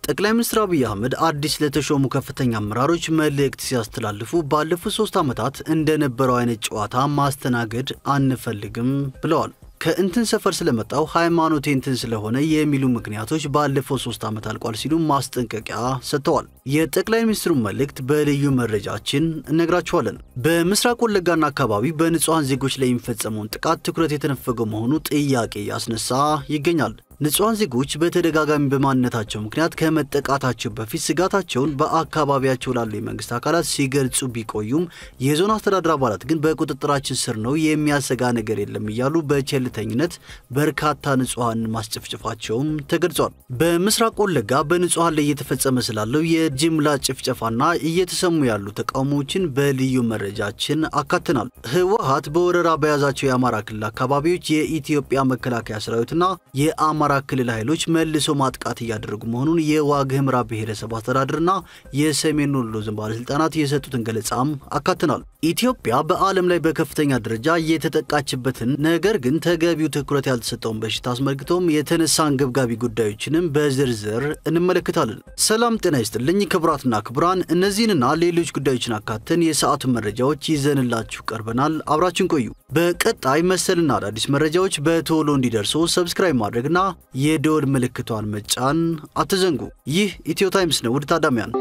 ጠቅላይ ሚኒስትር አብይ አህመድ አዲስ ለተሾሙ ከፍተኛ አመራሮች መልእክት ሲያስተላልፉ ባለፉት ሶስት ዓመታት እንደነበረው አይነት ጨዋታ ማስተናገድ አንፈልግም ብለዋል። ከእንትን ሰፈር ስለመጣው ሃይማኖቴ እንትን ስለሆነ የሚሉ ምክንያቶች ባለፈው ሶስት ዓመት አልቋል ሲሉ ማስጠንቀቂያ ሰጥተዋል። የጠቅላይ ሚኒስትሩን መልእክት በልዩ መረጃችን እነግራችኋለን። በምስራቅ ወለጋና አካባቢ በንጹሐን ዜጎች ላይ የሚፈጸመውን ጥቃት ትኩረት የተነፈገው መሆኑ ጥያቄ ያስነሳ ይገኛል። ንጹሐን ዜጎች በተደጋጋሚ በማንነታቸው ምክንያት ከመጠቃታቸው በፊት ስጋታቸውን በአካባቢያቸው ላሉ የመንግስት አካላት ሲገልጹ ቢቆዩም የዞን አስተዳደር አባላት ግን በቁጥጥራችን ስር ነው፣ የሚያሰጋ ነገር የለም እያሉ በቸልተኝነት በርካታ ንጹሐን ማስጨፍጨፋቸውም ተገልጿል። በምስራቅ ወለጋ በንጹሐን ላይ እየተፈጸመ ስላለው የጅምላ ጭፍጨፋና እየተሰሙ ያሉ ተቃውሞዎችን በልዩ መረጃችን አካትናል። ህወሀት በወረራ በያዛቸው የአማራ ክልል አካባቢዎች የኢትዮጵያ መከላከያ ሰራዊትና የአማራ ክልል ኃይሎች መልሶ ማጥቃት እያደረጉ መሆኑን የዋግ ኽምራ ብሔረሰብ አስተዳደርና የሰሜን ወሎ ዞን ባለስልጣናት የሰጡትን ገለጻም አካትናል። ኢትዮጵያ በዓለም ላይ በከፍተኛ ደረጃ የተጠቃችበትን ነገር ግን ተገቢው ትኩረት ያልተሰጠውን በሽታ አስመልክቶም የተነሳ አንገብጋቢ ጉዳዮችንም በዝርዝር እንመለከታለን። ሰላም ጤና ይስጥልኝ ክቡራትና ክቡራን፣ እነዚህንና ሌሎች ጉዳዮችን አካተን የሰዓቱን መረጃዎች ይዘንላችሁ ቀርበናል። አብራችን ቆዩ። በቀጣይ መሰልና አዳዲስ መረጃዎች በቶሎ እንዲደርሱ ሰብስክራይብ ማድረግና የደወል ምልክቷን መጫን አትዘንጉ። ይህ ኢትዮ ታይምስ ነው። ውድ ታዳሚያን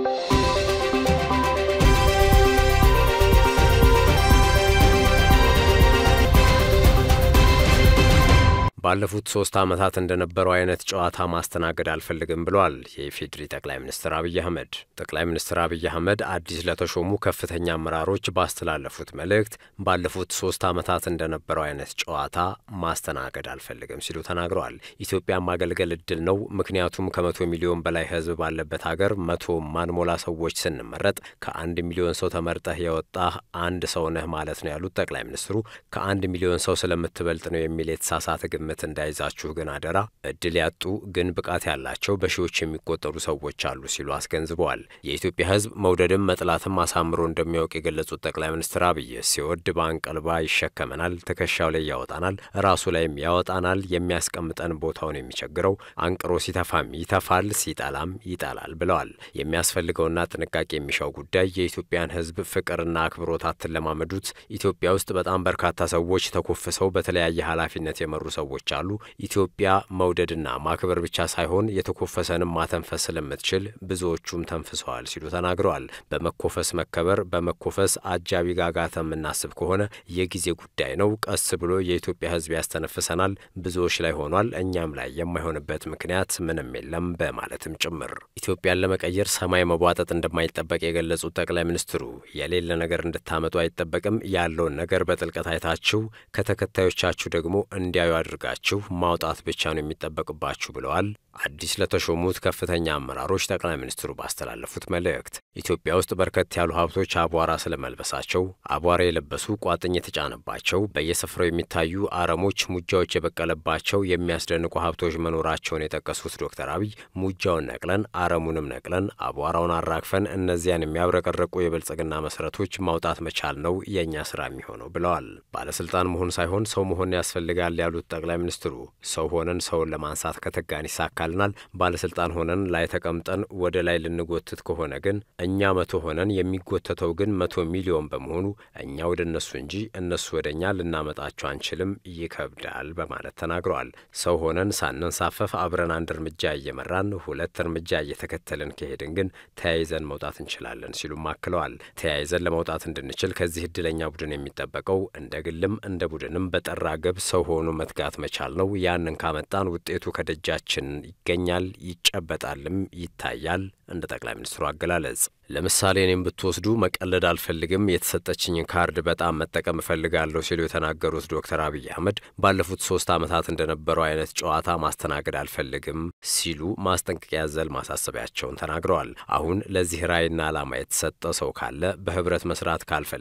ባለፉት ሶስት ዓመታት እንደነበረው አይነት ጨዋታ ማስተናገድ አልፈልግም ብለዋል የኢፌዴሪ ጠቅላይ ሚኒስትር አብይ አህመድ። ጠቅላይ ሚኒስትር አብይ አህመድ አዲስ ለተሾሙ ከፍተኛ አመራሮች ባስተላለፉት መልእክት ባለፉት ሶስት ዓመታት እንደነበረው አይነት ጨዋታ ማስተናገድ አልፈልግም ሲሉ ተናግረዋል። ኢትዮጵያ ማገልገል እድል ነው። ምክንያቱም ከመቶ ሚሊዮን በላይ ሕዝብ ባለበት ሀገር መቶ ማንሞላ ሰዎች ስንመረጥ ከአንድ ሚሊዮን ሰው ተመርጠህ የወጣህ አንድ ሰው ነህ ማለት ነው ያሉት ጠቅላይ ሚኒስትሩ ከአንድ ሚሊዮን ሰው ስለምትበልጥ ነው የሚል የተሳሳተ ግምት ግምት እንዳይዛችሁ ግን አደራ። እድል ያጡ ግን ብቃት ያላቸው በሺዎች የሚቆጠሩ ሰዎች አሉ ሲሉ አስገንዝበዋል። የኢትዮጵያ ሕዝብ መውደድም መጥላትም አሳምሮ እንደሚያውቅ የገለጹት ጠቅላይ ሚኒስትር አብይ ሲወድ በአንቀልባ ይሸከመናል፣ ትከሻው ላይ ያወጣናል፣ ራሱ ላይም ያወጣናል። የሚያስቀምጠን ቦታውን የሚቸግረው አንቅሮ ሲተፋም ይተፋል፣ ሲጠላም ይጠላል ብለዋል። የሚያስፈልገውና ጥንቃቄ የሚሻው ጉዳይ የኢትዮጵያን ሕዝብ ፍቅርና አክብሮት አትለማመዱት። ኢትዮጵያ ውስጥ በጣም በርካታ ሰዎች ተኮፍሰው በተለያየ ኃላፊነት የመሩ ሰዎች ሰዎች አሉ። ኢትዮጵያ መውደድና ማክበር ብቻ ሳይሆን የተኮፈሰንም ማተንፈስ ስለምትችል ብዙዎቹም ተንፍሰዋል ሲሉ ተናግረዋል። በመኮፈስ መከበር፣ በመኮፈስ አጃቢ ጋጋታ የምናስብ ከሆነ የጊዜ ጉዳይ ነው። ቀስ ብሎ የኢትዮጵያ ሕዝብ ያስተነፍሰናል። ብዙዎች ላይ ሆኗል፣ እኛም ላይ የማይሆንበት ምክንያት ምንም የለም በማለትም ጭምር ኢትዮጵያን ለመቀየር ሰማይ መቧጠጥ እንደማይጠበቅ የገለጹት ጠቅላይ ሚኒስትሩ የሌለ ነገር እንድታመጡ አይጠበቅም፣ ያለውን ነገር በጥልቀት አይታችሁ ከተከታዮቻችሁ ደግሞ እንዲያዩ አድርጋችሁ ማውጣት ብቻ ነው የሚጠበቅባችሁ ብለዋል። አዲስ ለተሾሙት ከፍተኛ አመራሮች ጠቅላይ ሚኒስትሩ ባስተላለፉት መልእክት ኢትዮጵያ ውስጥ በርከት ያሉ ሀብቶች አቧራ ስለመልበሳቸው፣ አቧራ የለበሱ ቋጥኝ የተጫነባቸው፣ በየስፍራው የሚታዩ አረሞች፣ ሙጃዎች የበቀለባቸው የሚያስደንቁ ሀብቶች መኖራቸውን የጠቀሱት ዶክተር አብይ ሙጃውን ነቅለን አረሙንም ነቅለን አቧራውን አራግፈን እነዚያን የሚያብረቀረቁ የብልጽግና መሰረቶች ማውጣት መቻል ነው የእኛ ስራ የሚሆነው ብለዋል። ባለስልጣን መሆን ሳይሆን ሰው መሆን ያስፈልጋል ያሉት ጠቅላይ ሚኒስትሩ ሰው ሆነን ሰውን ለማንሳት ከተጋን ይሳካል ናል ባለስልጣን ሆነን ላይ ተቀምጠን ወደ ላይ ልንጎትት ከሆነ ግን እኛ መቶ ሆነን የሚጎተተው ግን መቶ ሚሊዮን በመሆኑ እኛ ወደ እነሱ እንጂ እነሱ ወደ እኛ ልናመጣቸው አንችልም፣ ይከብዳል በማለት ተናግረዋል። ሰው ሆነን ሳንንሳፈፍ አብረን አንድ እርምጃ እየመራን ሁለት እርምጃ እየተከተልን ከሄድን ግን ተያይዘን መውጣት እንችላለን ሲሉም አክለዋል። ተያይዘን ለመውጣት እንድንችል ከዚህ እድለኛ ቡድን የሚጠበቀው እንደ ግልም እንደ ቡድንም በጠራ ገብ ሰው ሆኖ መትጋት መቻል ነው። ያንን ካመጣን ውጤቱ ከደጃችን ይገኛል፣ ይጨበጣልም፣ ይታያል። እንደ ጠቅላይ ሚኒስትሩ አገላለጽ ለምሳሌ እኔም ብትወስዱ መቀለድ አልፈልግም፣ የተሰጠችኝን ካርድ በጣም መጠቀም እፈልጋለሁ ሲሉ የተናገሩት ዶክተር አብይ አህመድ ባለፉት ሶስት ዓመታት እንደነበረው አይነት ጨዋታ ማስተናገድ አልፈልግም ሲሉ ማስጠንቀቂያ ያዘል ማሳሰቢያቸውን ተናግረዋል። አሁን ለዚህ ራዕይና ዓላማ የተሰጠ ሰው ካለ በህብረት መስራት ካልፈለገ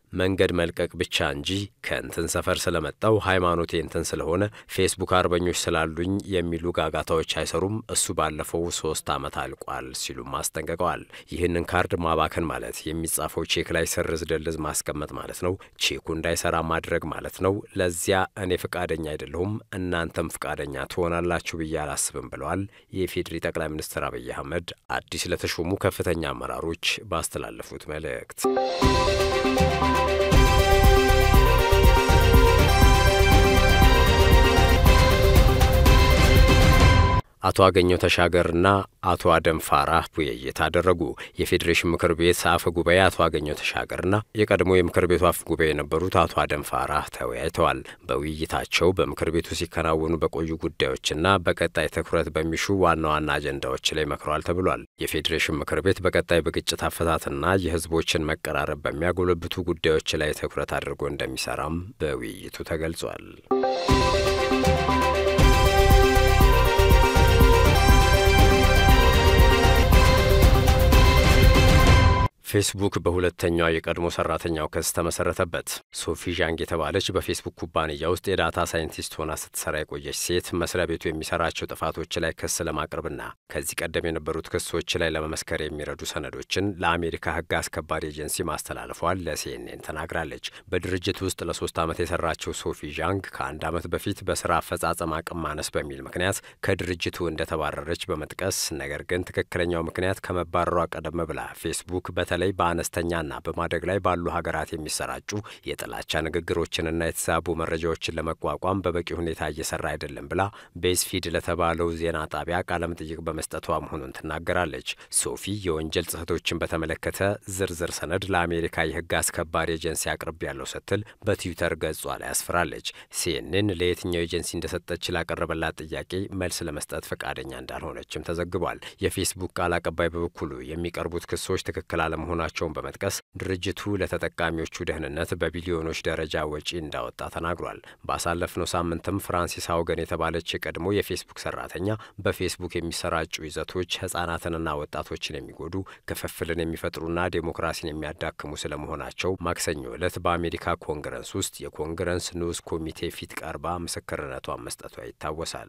መንገድ መልቀቅ ብቻ እንጂ ከእንትን ሰፈር ስለመጣው ሃይማኖቴ እንትን ስለሆነ ፌስቡክ አርበኞች ስላሉኝ የሚሉ ጋጋታዎች አይሰሩም። እሱ ባለፈው ሶስት ዓመት አልቋል ሲሉም አስጠንቅቀዋል። ይህንን ካርድ ማባከን ማለት የሚጻፈው ቼክ ላይ ስርዝ ድልዝ ማስቀመጥ ማለት ነው። ቼኩ እንዳይሰራ ማድረግ ማለት ነው። ለዚያ እኔ ፍቃደኛ አይደለሁም፣ እናንተም ፍቃደኛ ትሆናላችሁ ብዬ አላስብም ብለዋል። የኢፌዴሪ ጠቅላይ ሚኒስትር አብይ አህመድ አዲስ ለተሾሙ ከፍተኛ አመራሮች ባስተላለፉት መልእክት አቶ አገኘው ተሻገርና አቶ አደም ፋራህ ውይይት አደረጉ። የፌዴሬሽን ምክር ቤት አፈ ጉባኤ አቶ አገኘው ተሻገርና የቀድሞ የምክር ቤቱ አፈ ጉባኤ የነበሩት አቶ አደም ፋራህ ተወያይተዋል። በውይይታቸው በምክር ቤቱ ሲከናወኑ በቆዩ ጉዳዮችና በቀጣይ ትኩረት በሚሹ ዋና ዋና አጀንዳዎች ላይ መክረዋል ተብሏል። የፌዴሬሽን ምክር ቤት በቀጣይ በግጭት አፈታትና የሕዝቦችን መቀራረብ በሚያጎለብቱ ጉዳዮች ላይ ትኩረት አድርጎ እንደሚሰራም በውይይቱ ተገልጿል። ፌስቡክ በሁለተኛው የቀድሞ ሰራተኛው ክስ ተመሰረተበት። ሶፊ ዣንግ የተባለች በፌስቡክ ኩባንያ ውስጥ የዳታ ሳይንቲስት ሆና ስትሰራ የቆየች ሴት መስሪያ ቤቱ የሚሰራቸው ጥፋቶች ላይ ክስ ለማቅረብና ከዚህ ቀደም የነበሩት ክሶች ላይ ለመመስከር የሚረዱ ሰነዶችን ለአሜሪካ ሕግ አስከባሪ ኤጀንሲ ማስተላለፏል ለሲኤንኤን ተናግራለች። በድርጅት ውስጥ ለሶስት ዓመት የሰራችው ሶፊ ዣንግ ከአንድ ዓመት በፊት በስራ አፈጻጸም አቅም ማነስ በሚል ምክንያት ከድርጅቱ እንደተባረረች በመጥቀስ ነገር ግን ትክክለኛው ምክንያት ከመባረሯ ቀደም ብላ ፌስቡክ በተለይ በአነስተኛና በማደግ ላይ ባሉ ሀገራት የሚሰራጩ የጥላቻ ንግግሮችንና የተዛቡ መረጃዎችን ለመቋቋም በበቂ ሁኔታ እየሰራ አይደለም ብላ ቤዝፊድ ለተባለው ዜና ጣቢያ ቃለመጠይቅ በመስጠቷ መሆኑን ትናገራለች። ሶፊ የወንጀል ጽህቶችን በተመለከተ ዝርዝር ሰነድ ለአሜሪካ የህግ አስከባሪ ኤጀንሲ አቅርብ ያለው ስትል በትዊተር ገጿ ላይ አስፍራለች። ሲኤንኤን ለየትኛው ኤጀንሲ እንደሰጠች ላቀረበላት ጥያቄ መልስ ለመስጠት ፈቃደኛ እንዳልሆነችም ተዘግቧል። የፌስቡክ ቃል አቀባይ በበኩሉ የሚቀርቡት ክሶች ትክክል አለመሆ መሆናቸውን በመጥቀስ ድርጅቱ ለተጠቃሚዎቹ ደህንነት በቢሊዮኖች ደረጃ ወጪ እንዳወጣ ተናግሯል። ባሳለፍነው ሳምንትም ፍራንሲስ አውገን የተባለች የቀድሞ የፌስቡክ ሰራተኛ በፌስቡክ የሚሰራጩ ይዘቶች ህጻናትንና ወጣቶችን የሚጎዱ ክፍፍልን የሚፈጥሩና ዴሞክራሲን የሚያዳክሙ ስለመሆናቸው ማክሰኞ ዕለት በአሜሪካ ኮንግረስ ውስጥ የኮንግረስ ንዑስ ኮሚቴ ፊት ቀርባ ምስክርነቷን መስጠቷ ይታወሳል።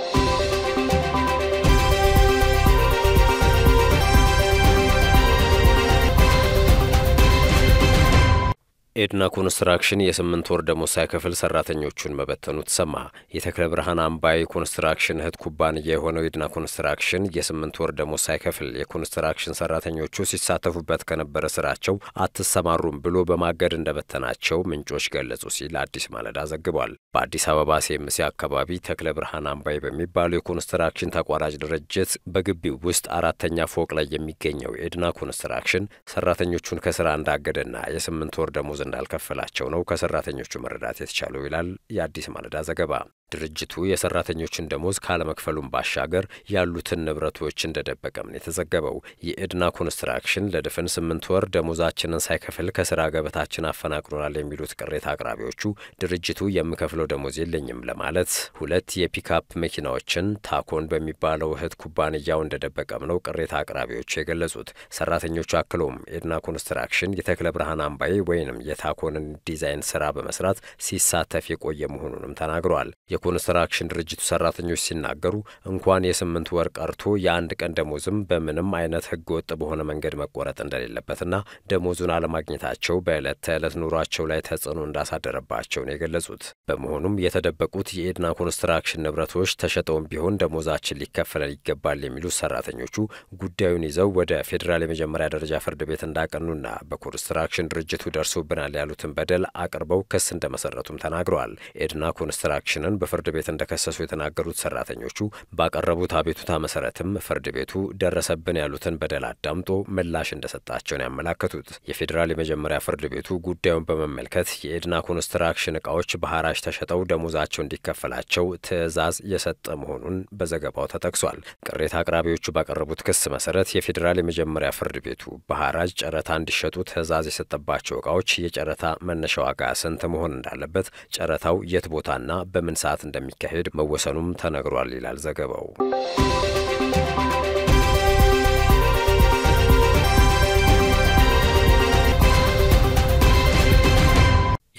ኤድና ኮንስትራክሽን የስምንት ወር ደሞዝ ሳይከፍል ሰራተኞቹን መበተኑ ተሰማ። የተክለ ብርሃን አምባይ ኮንስትራክሽን እህት ኩባንያ የሆነው ኤድና ኮንስትራክሽን የስምንት ወር ደሞዝ ሳይከፍል የኮንስትራክሽን ሰራተኞቹ ሲሳተፉበት ከነበረ ስራቸው አትሰማሩም ብሎ በማገድ እንደበተናቸው ምንጮች ገለጹ ሲል አዲስ ማለዳ ዘግቧል። በአዲስ አበባ ሴምሴ አካባቢ ተክለ ብርሃን አምባይ በሚባለው የኮንስትራክሽን ተቋራጭ ድርጅት በግቢው ውስጥ አራተኛ ፎቅ ላይ የሚገኘው ኤድና ኮንስትራክሽን ሰራተኞቹን ከስራ እንዳገደና የስምንት ወር ደሞዝ እንዳልከፈላቸው ነው ከሰራተኞቹ መረዳት የተቻለው ይላል የአዲስ ማለዳ ዘገባ። ድርጅቱ የሰራተኞችን ደሞዝ ካለመክፈሉም ባሻገር ያሉትን ንብረቶች እንደደበቀም ነው የተዘገበው። የኤድና ኮንስትራክሽን ለድፍን ስምንት ወር ደሞዛችንን ሳይከፍል ከስራ ገበታችን አፈናቅሎናል የሚሉት ቅሬታ አቅራቢዎቹ ድርጅቱ የምከፍለው ደሞዝ የለኝም ለማለት ሁለት የፒክአፕ መኪናዎችን ታኮን በሚባለው እህት ኩባንያው እንደደበቀም ነው ቅሬታ አቅራቢዎቹ የገለጹት። ሰራተኞቹ አክለውም ኤድና ኮንስትራክሽን የተክለ ብርሃን አምባዬ ወይንም የታኮንን ዲዛይን ስራ በመስራት ሲሳተፍ የቆየ መሆኑንም ተናግረዋል። የኮንስትራክሽን ድርጅቱ ሰራተኞች ሲናገሩ እንኳን የስምንት ወር ቀርቶ የአንድ ቀን ደሞዝም በምንም አይነት ህገ ወጥ በሆነ መንገድ መቆረጥ እንደሌለበትና ደሞዙን አለማግኘታቸው በዕለት ተዕለት ኑሯቸው ላይ ተጽዕኖ እንዳሳደረባቸው ነው የገለጹት። በመሆኑም የተደበቁት የኤድና ኮንስትራክሽን ንብረቶች ተሸጠውም ቢሆን ደሞዛችን ሊከፈለን ይገባል የሚሉት ሰራተኞቹ ጉዳዩን ይዘው ወደ ፌዴራል የመጀመሪያ ደረጃ ፍርድ ቤት እንዳቀኑና በኮንስትራክሽን ድርጅቱ ደርሶብናል ያሉትን በደል አቅርበው ክስ እንደመሰረቱም ተናግረዋል። ኤድና ኮንስትራክሽንን በፍርድ ቤት እንደከሰሱ የተናገሩት ሰራተኞቹ ባቀረቡት አቤቱታ መሰረትም ፍርድ ቤቱ ደረሰብን ያሉትን በደል አዳምጦ ምላሽ እንደሰጣቸውን ያመላከቱት የፌዴራል የመጀመሪያ ፍርድ ቤቱ ጉዳዩን በመመልከት የኤድና ኮንስትራክሽን እቃዎች በሐራጅ ተሸጠው ደሞዛቸው እንዲከፈላቸው ትዕዛዝ የሰጠ መሆኑን በዘገባው ተጠቅሷል። ቅሬታ አቅራቢዎቹ ባቀረቡት ክስ መሰረት የፌዴራል የመጀመሪያ ፍርድ ቤቱ በሐራጅ ጨረታ እንዲሸጡ ትዕዛዝ የሰጠባቸው እቃዎች የጨረታ መነሻ ዋጋ ስንት መሆን እንዳለበት፣ ጨረታው የት ቦታና በምን ሰዓት እንደሚካሄድ መወሰኑም ተነግሯል ይላል ዘገባው።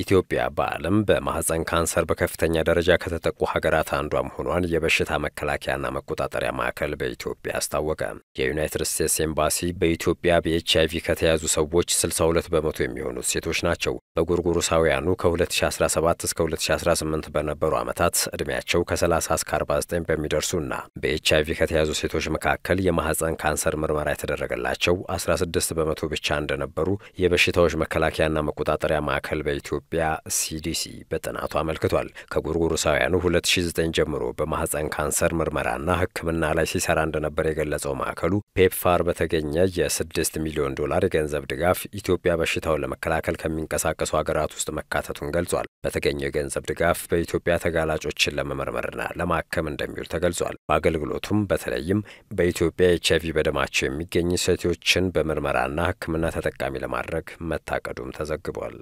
ኢትዮጵያ በዓለም በማህፀን ካንሰር በከፍተኛ ደረጃ ከተጠቁ ሀገራት አንዷ መሆኗን የበሽታ መከላከያና መቆጣጠሪያ ማዕከል በኢትዮጵያ አስታወቀ። የዩናይትድ ስቴትስ ኤምባሲ በኢትዮጵያ በኤች አይቪ ከተያዙ ሰዎች 62 በመቶ የሚሆኑት ሴቶች ናቸው። በጎርጎሮሳውያኑ ከ2017 እስከ 2018 በነበሩ ዓመታት ዕድሜያቸው ከ30 እስከ 49 በሚደርሱና በኤች አይቪ ከተያዙ ሴቶች መካከል የማህፀን ካንሰር ምርመራ የተደረገላቸው 16 በመቶ ብቻ እንደነበሩ የበሽታዎች መከላከያና መቆጣጠሪያ ማዕከል በኢትዮጵያ ኢትዮጵያ ሲዲሲ በጥናቱ አመልክቷል። ከጎርጎሮሳውያኑ 2009 ጀምሮ በማህፀን ካንሰር ምርመራና ሕክምና ላይ ሲሰራ እንደነበር የገለጸው ማዕከሉ ፔፕፋር በተገኘ የ6 ሚሊዮን ዶላር የገንዘብ ድጋፍ ኢትዮጵያ በሽታውን ለመከላከል ከሚንቀሳቀሱ ሀገራት ውስጥ መካተቱን ገልጿል። በተገኘው የገንዘብ ድጋፍ በኢትዮጵያ ተጋላጮችን ለመመርመርና ለማከም እንደሚውል ተገልጿል። በአገልግሎቱም በተለይም በኢትዮጵያ ኤች አይቪ በደማቸው የሚገኝ ሴቶችን በምርመራና ሕክምና ተጠቃሚ ለማድረግ መታቀዱም ተዘግቧል።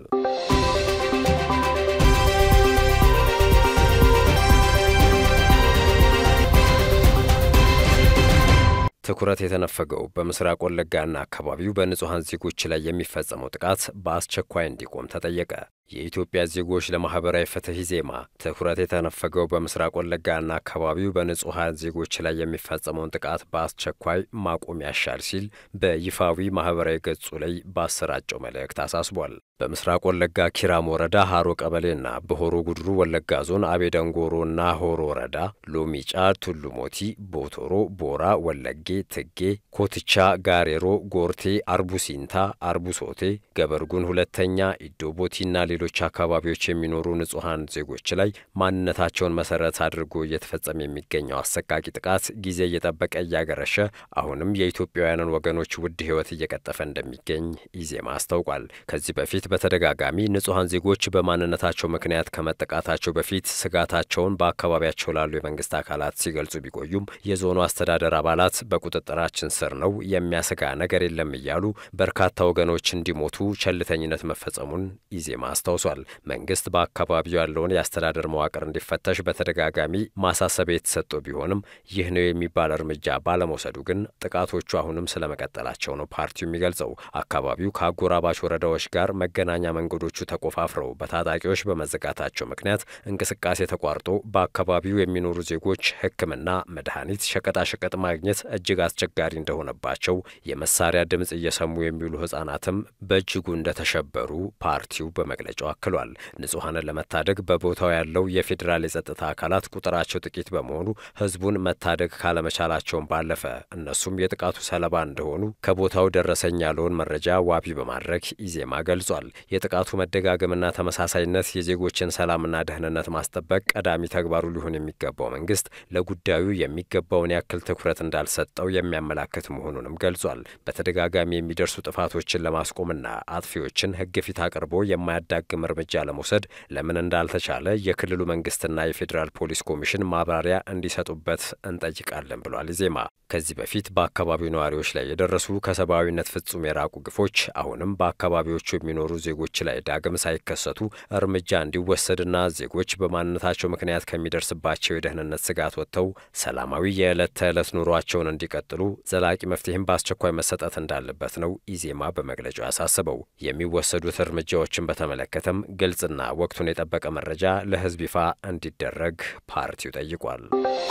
ትኩረት የተነፈገው በምስራቅ ወለጋና አካባቢው በንጹሐን ዜጎች ላይ የሚፈጸመው ጥቃት በአስቸኳይ እንዲቆም ተጠየቀ። የኢትዮጵያ ዜጎች ለማህበራዊ ፍትህ ኢዜማ ትኩረት የተነፈገው በምስራቅ ወለጋና አካባቢው በንጹሐን ዜጎች ላይ የሚፈጸመውን ጥቃት በአስቸኳይ ማቆም ያሻል ሲል በይፋዊ ማህበራዊ ገጹ ላይ ባሰራጨው መልእክት አሳስቧል። በምስራቅ ወለጋ ኪራም ወረዳ ሀሮ ቀበሌና በሆሮ ጉድሩ ወለጋ ዞን አቤደንጎሮና ሆሮ ወረዳ ሎሚጫ፣ ቱሉ ሞቲ፣ ቦቶሮ፣ ቦራ፣ ወለጌ፣ ትጌ፣ ኮትቻ፣ ጋሬሮ፣ ጎርቴ፣ አርቡሲንታ፣ አርቡሶቴ፣ ገበርጉን ሁለተኛ፣ ኢዶቦቲና ሌሎች አካባቢዎች የሚኖሩ ንጹሐን ዜጎች ላይ ማንነታቸውን መሰረት አድርጎ እየተፈጸመ የሚገኘው አሰቃቂ ጥቃት ጊዜ እየጠበቀ እያገረሸ አሁንም የኢትዮጵያውያንን ወገኖች ውድ ሕይወት እየቀጠፈ እንደሚገኝ ኢዜማ አስታውቋል። ከዚህ በፊት በተደጋጋሚ ንጹሐን ዜጎች በማንነታቸው ምክንያት ከመጠቃታቸው በፊት ስጋታቸውን በአካባቢያቸው ላሉ የመንግስት አካላት ሲገልጹ ቢቆዩም የዞኑ አስተዳደር አባላት በቁጥጥራችን ስር ነው፣ የሚያሰጋ ነገር የለም እያሉ በርካታ ወገኖች እንዲሞቱ ቸልተኝነት መፈጸሙን ኢዜማ አስታውሷል። መንግስት በአካባቢው ያለውን የአስተዳደር መዋቅር እንዲፈተሽ በተደጋጋሚ ማሳሰቢያ የተሰጠው ቢሆንም ይህ ነው የሚባል እርምጃ ባለመውሰዱ ግን ጥቃቶቹ አሁንም ስለመቀጠላቸው ነው ፓርቲው የሚገልጸው። አካባቢው ከአጎራባች ወረዳዎች ጋር መገናኛ መንገዶቹ ተቆፋፍረው በታጣቂዎች በመዘጋታቸው ምክንያት እንቅስቃሴ ተቋርጦ በአካባቢው የሚኖሩ ዜጎች ሕክምና፣ መድኃኒት፣ ሸቀጣሸቀጥ ማግኘት እጅግ አስቸጋሪ እንደሆነባቸው፣ የመሳሪያ ድምፅ እየሰሙ የሚውሉ ህጻናትም በእጅጉ እንደተሸበሩ ፓርቲው በመግለጫው አክሏል። ንጹሐንን ለመታደግ በቦታው ያለው የፌዴራል የጸጥታ አካላት ቁጥራቸው ጥቂት በመሆኑ ህዝቡን መታደግ ካለመቻላቸውን ባለፈ እነሱም የጥቃቱ ሰለባ እንደሆኑ ከቦታው ደረሰኝ ያለውን መረጃ ዋቢ በማድረግ ኢዜማ ገልጿል። የጥቃቱ መደጋገምና ተመሳሳይነት የዜጎችን ሰላምና ደህንነት ማስጠበቅ ቀዳሚ ተግባሩ ሊሆን የሚገባው መንግስት ለጉዳዩ የሚገባውን ያክል ትኩረት እንዳልሰጠው የሚያመላክት መሆኑንም ገልጿል። በተደጋጋሚ የሚደርሱ ጥፋቶችን ለማስቆምና አጥፊዎችን ህግ ፊት አቅርቦ የማያዳግም እርምጃ ለመውሰድ ለምን እንዳልተቻለ የክልሉ መንግስትና የፌዴራል ፖሊስ ኮሚሽን ማብራሪያ እንዲሰጡበት እንጠይቃለን ብሏል ኢዜማ። ከዚህ በፊት በአካባቢው ነዋሪዎች ላይ የደረሱ ከሰብአዊነት ፍጹም የራቁ ግፎች አሁንም በአካባቢዎቹ የሚኖሩ ዜጎች ላይ ዳግም ሳይከሰቱ እርምጃ እንዲወሰድና ዜጎች በማንነታቸው ምክንያት ከሚደርስባቸው የደህንነት ስጋት ወጥተው ሰላማዊ የዕለት ተዕለት ኑሯቸውን እንዲቀጥሉ ዘላቂ መፍትሄም በአስቸኳይ መሰጠት እንዳለበት ነው ኢዜማ በመግለጫው ያሳስበው። የሚወሰዱት እርምጃዎችን በተመለከተም ግልጽና ወቅቱን የጠበቀ መረጃ ለህዝብ ይፋ እንዲደረግ ፓርቲው ጠይቋል።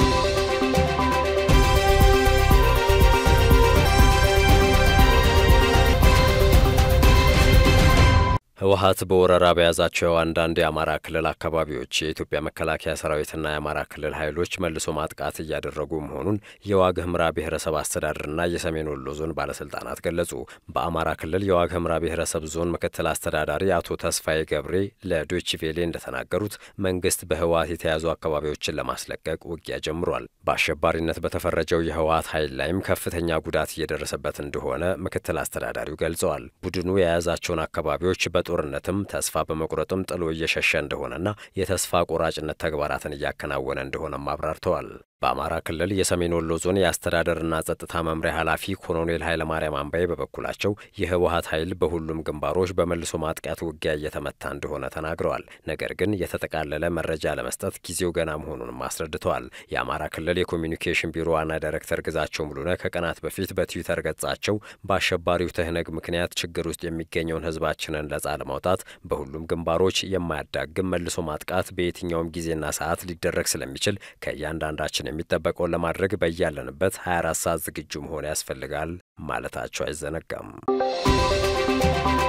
ህወሀት በወረራ በያዛቸው አንዳንድ የአማራ ክልል አካባቢዎች የኢትዮጵያ መከላከያ ሰራዊትና የአማራ ክልል ኃይሎች መልሶ ማጥቃት እያደረጉ መሆኑን የዋግ ህምራ ብሔረሰብ አስተዳደርና የሰሜን ወሎ ዞን ባለስልጣናት ገለጹ። በአማራ ክልል የዋግ ህምራ ብሔረሰብ ዞን ምክትል አስተዳዳሪ አቶ ተስፋዬ ገብሬ ለዶይቼ ቬሌ እንደተናገሩት መንግስት በህወሀት የተያዙ አካባቢዎችን ለማስለቀቅ ውጊያ ጀምሯል። በአሸባሪነት በተፈረጀው የህወሀት ኃይል ላይም ከፍተኛ ጉዳት እየደረሰበት እንደሆነ ምክትል አስተዳዳሪው ገልጸዋል። ቡድኑ የያዛቸውን አካባቢዎች በጦርነትም ተስፋ በመቁረጥም ጥሎ እየሸሸ እንደሆነና የተስፋ ቆራጭነት ተግባራትን እያከናወነ እንደሆነም አብራርተዋል። በአማራ ክልል የሰሜን ወሎ ዞን የአስተዳደርና ጸጥታ መምሪያ ኃላፊ ኮሎኔል ኃይለማርያም አምባዬ በበኩላቸው የህወሀት ኃይል በሁሉም ግንባሮች በመልሶ ማጥቃት ውጊያ እየተመታ እንደሆነ ተናግረዋል። ነገር ግን የተጠቃለለ መረጃ ለመስጠት ጊዜው ገና መሆኑንም አስረድተዋል። የአማራ ክልል የኮሚኒኬሽን ቢሮ ዋና ዳይሬክተር ግዛቸው ሙሉነህ ከቀናት በፊት በትዊተር ገጻቸው በአሸባሪው ትህነግ ምክንያት ችግር ውስጥ የሚገኘውን ህዝባችንን ነጻ ለማውጣት በሁሉም ግንባሮች የማያዳግም መልሶ ማጥቃት በየትኛውም ጊዜና ሰዓት ሊደረግ ስለሚችል ከእያንዳንዳችን የሚጠበቀውን ለማድረግ በያለንበት 24 ሰዓት ዝግጁ መሆን ያስፈልጋል ማለታቸው አይዘነጋም።